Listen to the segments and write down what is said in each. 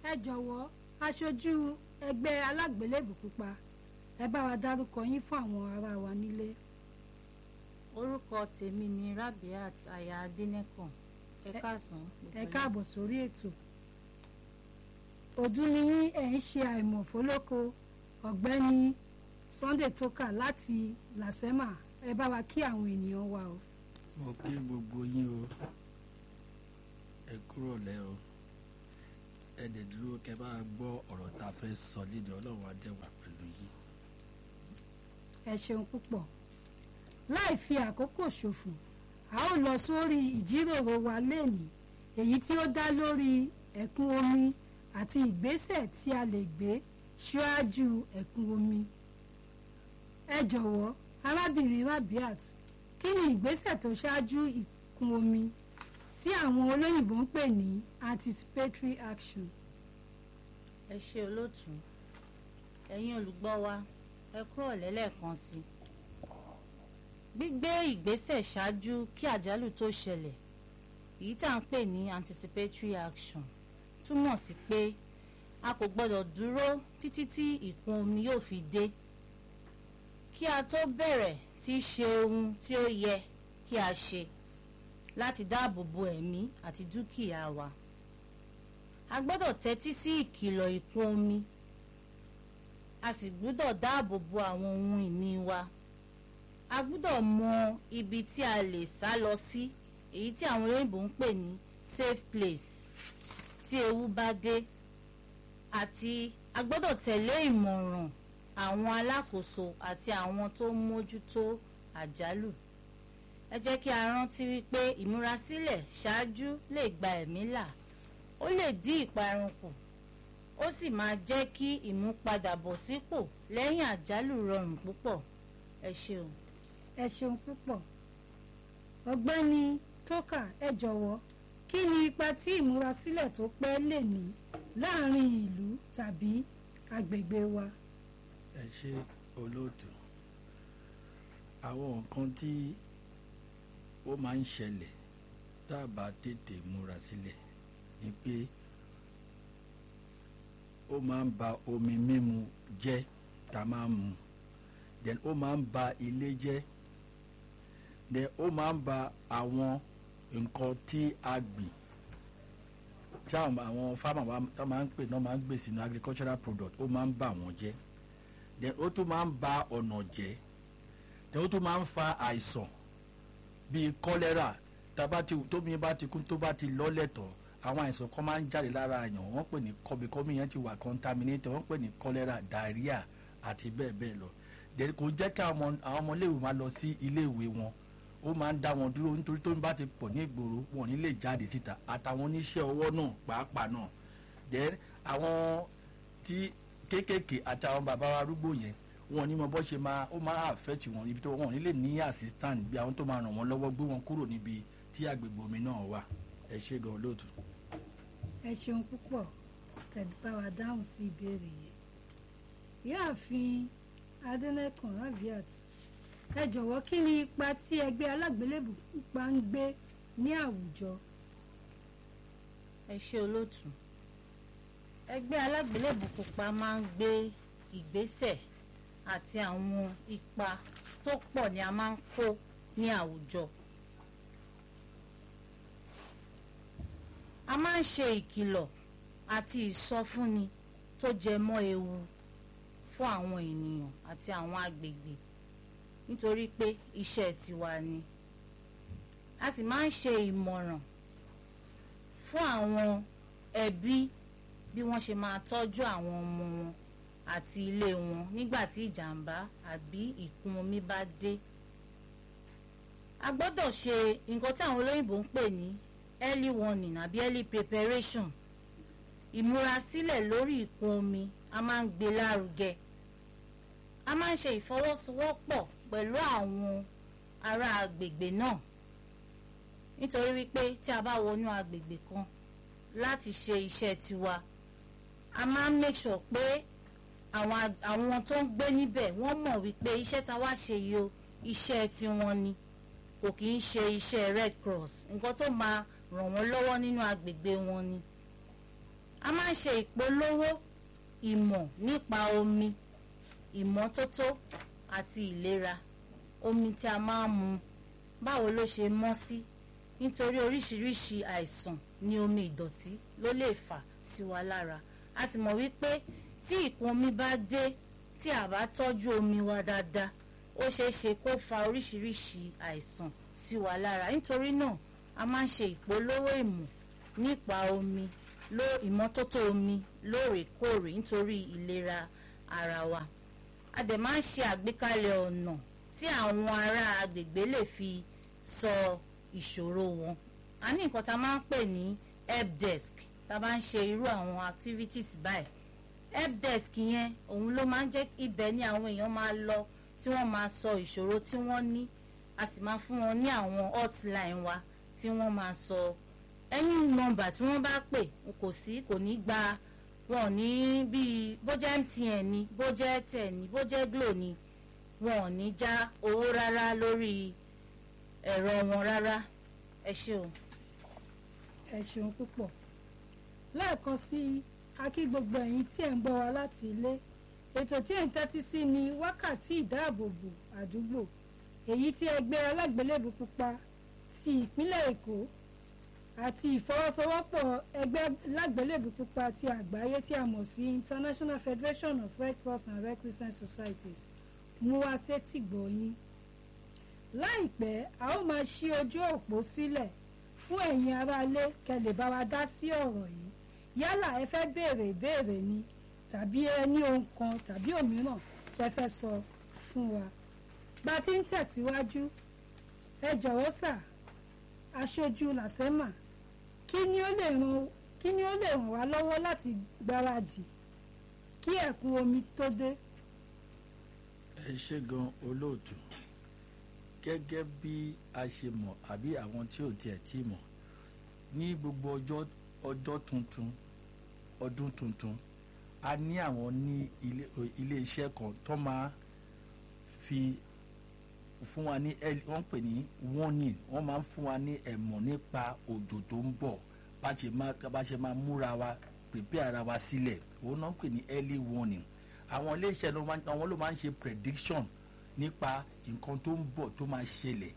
ẹ jọ̀wọ́ aṣojú ẹgbẹ́ alágbélébù pupa ẹ bá wa dárúkọ yín fún àwọn ará wa nílé. orúkọ tèmi ni Rabiat aya Adénẹ́kàn ẹ káàsán. ẹ káàbọ̀ sórí ètò ọdún ni yín ẹ̀ ń ṣe àìmọ̀ fólóko ọ̀gbẹ́ni Sunday Toka láti Lasema ẹ bá wa kí àwọn ènìyàn wa o. mo kí gbogbo yín o ẹ kúrò lẹ́ o ẹ dẹ̀ dúró kẹ́ bá gbọ́ ọ̀rọ̀ tá a fẹ́ sọ lédè ọlọ́run adẹ́wà pẹ̀lú yín. ẹ ṣeun púpọ̀ láì fi àkókò ṣòfò a ó lọ sórí ìjíròrò wa lénìí èyí tí ó dá lórí ẹ̀kún omi àti ìgbésẹ̀ tí a lè gbé ṣíwájú ẹ̀kún omi ẹ jọ̀wọ́ arábìnrin Rabiat kí ni ìgbésẹ̀ tó ṣáájú ìkún omi tí àwọn olóyìnbó ń pè ní anticipatory action. ẹ ṣe olóòtú ẹ̀yin olùgbọ́ wa ẹ kúrò lẹ́lẹ́kan sí gbígbé ìgbésẹ̀ ṣáájú kí àjálù tó ṣẹlẹ̀ èyí tá à ń pè ní anticipatory action túmọ̀ sí pé a kò gbọ́dọ̀ dúró títí tí ìkún omi yóò fi dé kí a tó bẹ̀rẹ̀ sí í ṣe ohun tí ó yẹ kí a ṣe láti dáàbò bo ẹ̀mí àti dúkìá wa a gbọ́dọ̀ tẹ́tí sí ìkìlọ̀ ìkún omi a sì gbọ́dọ̀ dáàbò bo àwọn ohun ìní wa a gbọ́dọ̀ mọ ibi tí a lè sá lọ sí èyí tí àwọn olóyìnbó ń pè ní safe place tí ewu bá dé àti a gbọ́dọ̀ tẹ̀lé ìmọ̀ràn àwọn alákòóso àti àwọn tó ń mójútó àjálù ẹ jẹ́ kí a rántí wípé ìmúrasílẹ̀ ṣáájú lè gba ẹ̀mí là ó lè dín ìparun kù ó sì máa jẹ́ kí ìmúpadàbọ̀sípò lẹ́yìn àjálù rọrùn púpọ̀ ẹ ṣeun. ẹ ṣeun púpọ̀ ọ̀gbẹ́ni Toka ẹ jọ̀wọ́ kí ni ipa tí ìmúrasílẹ̀ tó pẹ́ lè ní láàrin ìlú tàbí agbègbè wa. ẹ ṣe olóòtú àwọn nǹkan tí ó máa ń ṣẹlẹ̀ tá a bá tètè múra sílẹ̀ ni pé ó máa ń ba omi mímu jẹ́ tá a máa ń mu then ó máa ń ba ilé jẹ́ then ó máa ń ba àwọn nǹkan tí a gbìn tí àwọn farmer wa máa ń pè náà máa ń gbè sínú agricultural product ó máa ń bà wọ́n jẹ́ then ó tún máa ń ba ọ̀nà jẹ́ then ó tún máa ń fa àìsàn bíi kọ́lẹ́rà tómi bá ti kún tó bá ti lọ́lẹ̀ tán àwọn àìsàn kan máa ń jáde lára àyàn wọ́n pè ní kọ́bíkọ́bí yẹn ti wà contaminated wọ́n pè ní kọ́lẹ́rà diarrhea àti bẹ́ẹ̀ bẹ́ẹ̀ lọ then kò jẹ́ kí àwọn ọmọléèwé máa lọ sí iléèwé wọn ó máa ń dá wọn dúró nítorí tómi bá ti pọ̀ ní ìgboro wọn ò ní lè jáde síta àtàwọn oníṣẹ́ ọwọ́ náà pàápàá náà then àwọn tí kéékèèké àti àwọn bàbá wa arúgbó yẹn wọn ní mọ bó ṣe máa ó máa àfẹ́tì wọn ibi tó wọn ò ní lè ní assistant bí àwọn tó máa ràn wọ́n lọ́wọ́ gbé wọn kúrò níbi tí agbègbè omi náà wà ẹ ṣe gan lóòtú. ẹ ṣeun púpọ̀ tẹ̀lé bá wa dáhùn sí ìbéèrè yẹn ìyáàfin Adẹ́nẹ́kàn Rabiat ẹ jọ̀wọ́ kí ni ipa tí ẹgbẹ́ alágbélébù pupa ń gbé ní àwùjọ. ẹ ṣe olóòtú ẹgbẹ́ alágbélébù pupa máa ń gbé ìgbésẹ̀ àti àwọn ipa tó pọ̀ ni a máa ń kó ní àwùjọ. a máa ń ṣe ìkìlọ̀ àti ìsọfúnni tó jẹ mọ́ ewu fún àwọn ènìyàn àti àwọn agbègbè nítorí pé iṣẹ́ tiwa ni. a sì máa ń ṣe ìmọ̀ràn fún àwọn ẹbí bí wọ́n ṣe máa tọ́jú àwọn ọmọ wọn àti ilé wọn nígbà tí ìjàmbá àbí ìkún omi bá dé. a gbọ́dọ̀ ṣe nǹkan tí àwọn olóyìnbó ń pè ní early warning àbí early preparation ìmúrasílẹ̀ lórí ìkún omi a máa ń gbé lárugẹ a máa ń ṣe ìfọwọ́sowọ́pọ̀ pẹ̀lú àwọn ará agbègbè náà nítorí wípé tí a bá wọnú agbègbè kan láti ṣe iṣẹ́ tiwa a máa ń make sure pé àwọn ag- àwọn tó ń gbé níbẹ̀ wọ́n mọ̀ wípé iṣẹ́ tá a wá ṣe yìí o iṣẹ́ tiwọn ni kò kì í ṣe iṣẹ́ red cross nǹkan tó máa ràn wọ́n lọ́wọ́ nínú agbègbè wọn ni a máa ń ṣe ìpolówó ìmọ̀ nípa omi ìmọ́tótó àti ìlera omi tí a máa ń mu báwo ló ṣe mọ́ sí nítorí oríṣiríṣi àìsàn ní omi ìdọ̀tí ló lè fà sí wa lára a sì mọ̀ wípé tí ìkún omi bá dé tí a bá tọ́jú omi wa dáadáa ó ṣeé ṣe kó fa oríṣiríṣi àìsàn sí wa lára nítorí náà a máa ń ṣe ìpolówó ìmọ̀ nípa omi ló ìmọ́tótó omi lóòrèkóòrè nítorí ìlera ara wa a dẹ̀ máa ń ṣe àgbékalẹ̀ ọ̀nà tí àwọn ará agbègbè lè fi sọ ìṣòro wọn a ní nǹkan tá a máa ń pè ní help desk tá a bá ń ṣe irú àwọn activities báyìí help desk yẹn òun ló máa ń jẹ́ ibẹ̀ ni àwọn èèyàn máa lọ tí wọ́n máa sọ ìṣòro tí wọ́n ní a sì máa fún wọn ní àwọn hotline wa tí wọ́n máa sọ any number tí wọ́n bá pè kò sí kò ní gba wọn ò ní bíi bó jẹ́ MTN ni bó jẹ́ Airtel ni bó jẹ́ Glo ni wọn ò ní já owó rárá lórí ẹ̀rọ wọn rárá ẹ ṣé o. ẹ ṣeun púpọ̀ lẹ́ẹ̀kan sí i a kí gbogbo ẹ̀yin tí ẹ̀ ń gbọ́ wa láti ilé ètò tí ẹ̀ ń tẹ́tí sí ni wákàtí ìdáàbòbò àdúgbò èyí tí ẹgbẹ́ alágbélébù pupa ti ìpínlẹ̀ Èkó àti ìfọwọ́sowọ́pọ̀ ẹgbẹ́ alágbélébù pupa ti àgbáyé tí a mọ̀ sí International Federation of Red Cross and Red Crescent Societies mú wá sétí gbọ̀nyìn láìpẹ́ a ó máa ṣí ojú òpó sílẹ̀ fún ẹ̀yin aráalé kẹ́ lè bá wa dá sí ọ̀rọ̀ yìí yálà ẹ fẹ́ béèrè ìbéèrè ni tàbí ẹ ní ohun kan tàbí òmíràn tẹ́ fẹ́ sọ fún wa bá a ti ń tẹ̀síwájú ẹ jọ̀wọ́ sà aṣojú làsẹ́mà kí ni ó lè ràn kí ni ó lè ràn wá lọ́wọ́ láti gbáradì kí ẹ̀kún omi tó dé. ẹ ṣe gan olóòtú gẹ́gẹ́ bí a ṣe mọ̀ àbí àwọn tí ò tiẹ̀ tí mọ̀ ní gbogbo ọjọ́ ọjọ́ tuntun ọdún tuntun a ní àwọn ní ilé ilé iṣẹ́ kan tó máa fi fún wa ní wọ́n pè ní warning wọ́n máa ń fún wa ní ẹ̀mọ̀ nípa òjò tó ń bọ̀ bá ṣe máa bá ṣe máa múra wa prepare ara wa sílẹ̀ òun náà ń pè ní early warning àwọn ilé iṣẹ́ àwọn ló máa ń ṣe prediction nípa nǹkan tó ń bọ̀ tó máa ṣẹlẹ̀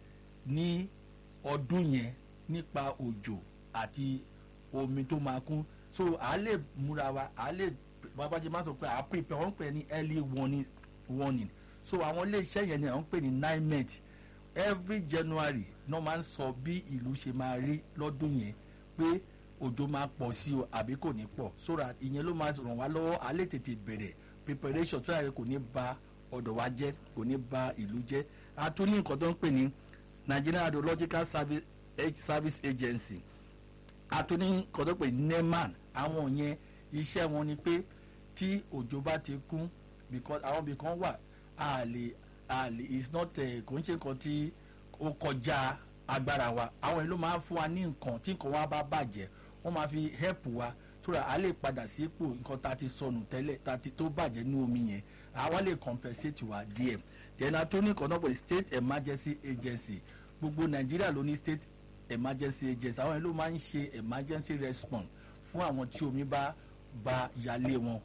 ní ọdún yẹn nípa òjò àti omi tó máa kún so à lè múra wa à lè babájẹ máa sọ pé à prepare wọ́n pè ní early warning warning so àwọn iléeṣẹ́ yẹn ni àwọn pè ní nimet every January náà máa ń sọ bí ìlú ṣe máa rí lọ́dún yẹn pé òjò máa pọ̀ sí o àbí kò ní pọ̀ so that ìyẹn ló máa ràn wá lọ́wọ́ à lè tètè bẹ̀rẹ̀ preparation tó yàrá kò ní ba ọ̀dọ̀ wa jẹ́ kò ní ba ìlú jẹ́ a tún ní nǹkan tó ń pè ní Nigerian Hydrological Service, Service Agency a tún ní nǹkan tó ń pè ní NEMAN àwọn yẹn iṣẹ́ wọn ni pé tí òjò bá ti kún because àwọn ibì kan wà a lè a lè it's not kò ń ṣe nǹkan tí ó kọjá agbára wa àwọn yìí ló máa ń fún wa ní nǹkan tí nǹkan wa bá bàjẹ́ wọ́n máa fi help wa so that a lè padà sí ipò nǹkan tá a ti sọnù tẹ́lẹ̀ tá a ti tó bàjẹ́ ní omi yẹn àwa lè compensate wa díẹ̀ then a tún ní nǹkan náà pé state emergency agency gbogbo nàìjíríà ló ní state emergency agency àwọn yìí ló máa ń ṣe emergency response fún àwọn tí omi bá ba yálé wọn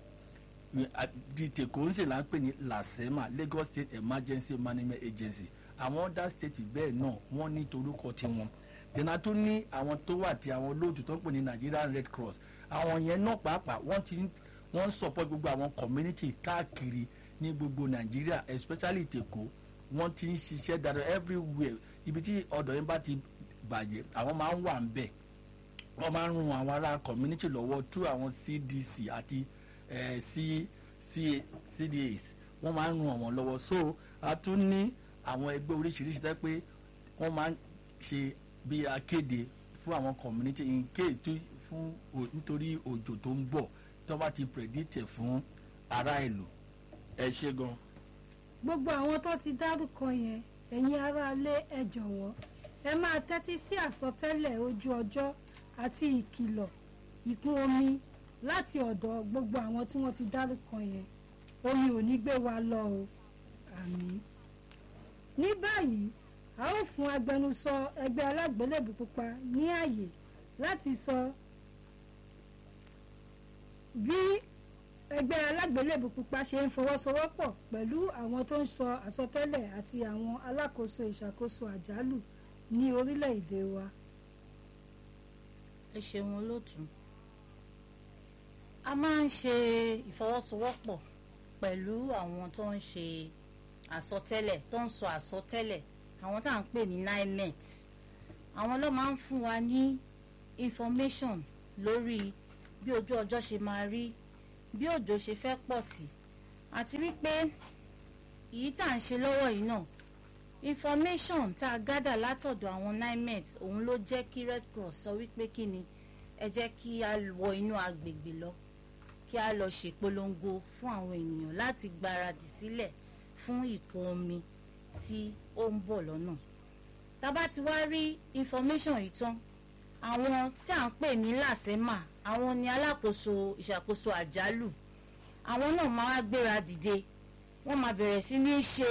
bíi tèkó ń ṣe là ń pè ní lasema Lagos State Emergency Management Agency àwọn other state bẹ́ẹ̀ náà wọ́n ní torúkọ tiwọn dènà tó ní àwọn tó wà tí àwọn olóòtú tó ń pè ní Nigerian Red Cross àwọn yẹn náà pàápàá wọ́n ti wọ́n support gbogbo àwọn community káàkiri ní gbogbo Nàìjíríà especially tèkó wọ́n ti ń ṣiṣẹ́ dáadáa everywhere ibi tí ọ̀dọ̀ yẹn bá ti bàjẹ́ àwọn máa ń wà ń bẹ̀ wọ́n máa ń ran àwọn ará community lọ́wọ́ through àwọn CDC àti eh, C, C, CDAs wọ́n máa ń ran àwọn lọ́wọ́ so a tún ní àwọn ẹgbẹ́ oríṣiríṣi tẹ́ pé wọ́n máa ń ṣe bí akéde fún àwọn community in case tó fún nítorí òjò tó ń bọ̀ tó bá ti predict fún ará ìlú ẹ ṣe gan. gbogbo àwọn tó ti dárúkọ yẹn ẹ̀yin aráalé ẹ jọ̀wọ́ ẹ máa tẹ́tí sí àsọtẹ́lẹ̀ ojú ọjọ́ àti ìkìlọ̀ ìkún omi láti ọ̀dọ̀ gbogbo àwọn tí wọ́n ti dárúkọ yẹn omi ò ní gbé wa lọ o àmín. ní báyìí a ó fún agbẹnusọ ẹgbẹ́ alágbélébù pupa ní àyè láti sọ ẹgbẹ́ alágbélébù pupa ṣe ń fọwọ́sowọ́pọ̀ pẹ̀lú àwọn tó ń sọ àsọtẹ́lẹ̀ àti àwọn alákòóso ìṣàkóso àjálù ní orílẹ̀-èdè wa. ẹ ṣeun olóòtú a máa ń ṣe ìfọwọ́sowọ́pọ̀ pẹ̀lú àwọn tó ń ṣe àsọtẹ́lẹ̀ tó ń sọ àsọtẹ́lẹ̀ àwọn tá à ń pè ní nimet àwọn ló máa ń fún wa ní information lórí bí ojú ọjọ́ ṣe máa rí bí òjò ṣe fẹ́ pọ̀ sí àti wípé èyí tá à ń ṣe lọ́wọ́ yìí náà information tá a gádà látọ̀dọ̀ àwọn nimet òun ló jẹ́ kí red cross sọ wípé kí ni ẹ jẹ́ kí a wọ inú agbègbè lọ kí a lọ ṣèpolongo fún àwọn ènìyàn láti gbáradì sílẹ̀ fún ìkún omi tí ó ń bọ̀ lọ́nà tá a bá ti wá rí information yìí tán àwọn tá à ń pè ní làsẹ́mà àwọn ni alákòóso ìṣàkóso àjálù àwọn náà máa wá gbéra dìde wọ́n máa bẹ̀rẹ̀ sí ní ṣe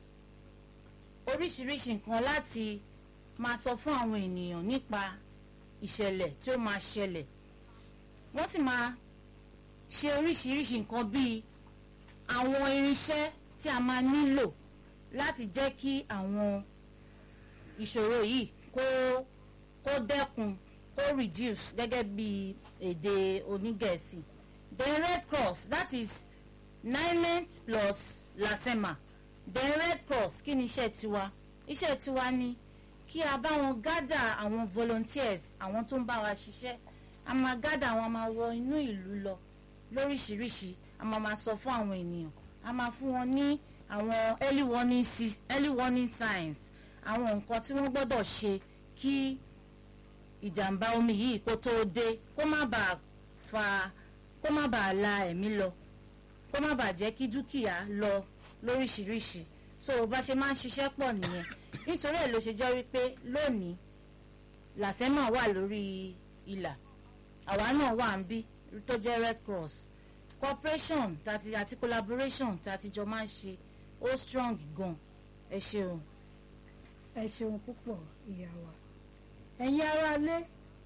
oríṣiríṣi nǹkan láti máa sọ fún àwọn ènìyàn nípa ìṣẹ̀lẹ̀ tí ó máa ṣẹlẹ̀ wọ́n sì máa ṣe oríṣiríṣi nǹkan bíi àwọn irinṣẹ́ tí a máa nílò láti jẹ́ kí àwọn ìṣòro yìí kó kó dẹ́kun kó reduce gẹ́gẹ́ bí èdè onígẹ̀ẹ́sì then red cross that is nimet plus lasema then red cross kí ni iṣẹ́ tiwa iṣẹ́ tiwa ni kí a bá wọn gádà àwọn volunteers àwọn tó ń bá wa ṣiṣẹ́ a máa gádà àwọn a máa wọ inú ìlú lọ lóríṣiríṣi a máa máa sọ fún àwọn ènìyàn a máa fún wọn ní àwọn early warning, si- early warning signs àwọn nǹkan tí wọ́n gbọ́dọ̀ ṣe kí ìjàmbá omi yìí kó tó dé kó má bàa fa kó má bàa la ẹ̀mí lọ kó má bàa jẹ́ kí dúkìá lọ lóríṣiríṣi so bá ṣe máa ń ṣiṣẹ́ pọ̀ nìyẹn nítorí ẹ̀ ló ṣe jẹ́ wípé lónìí làsẹ́mà wà lórí ìlà àwa náà wà ń bí tó jẹ́ red cross cooperation tàti àti collaboration tàti jọ máa ń ṣe ó strong gan ẹ ṣeun. ẹ ṣeun púpọ̀ ìyá wa ẹ̀yin aráalé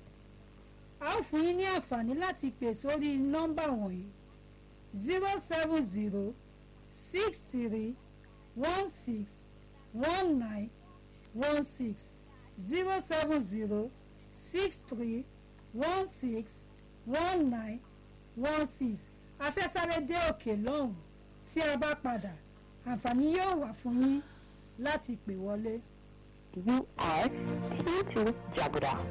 a ó fún yín ní àǹfààní láti pè sórí nọ́mbà wọ̀nyí zero seven zero six three one six one nine one six zero seven zero six three one six one nine one six afẹ́sáré dé òkè lọ́hùn tí a bá padà àǹfààní yóò wà fún yín láti pè wọlé. You are through to Jagoda.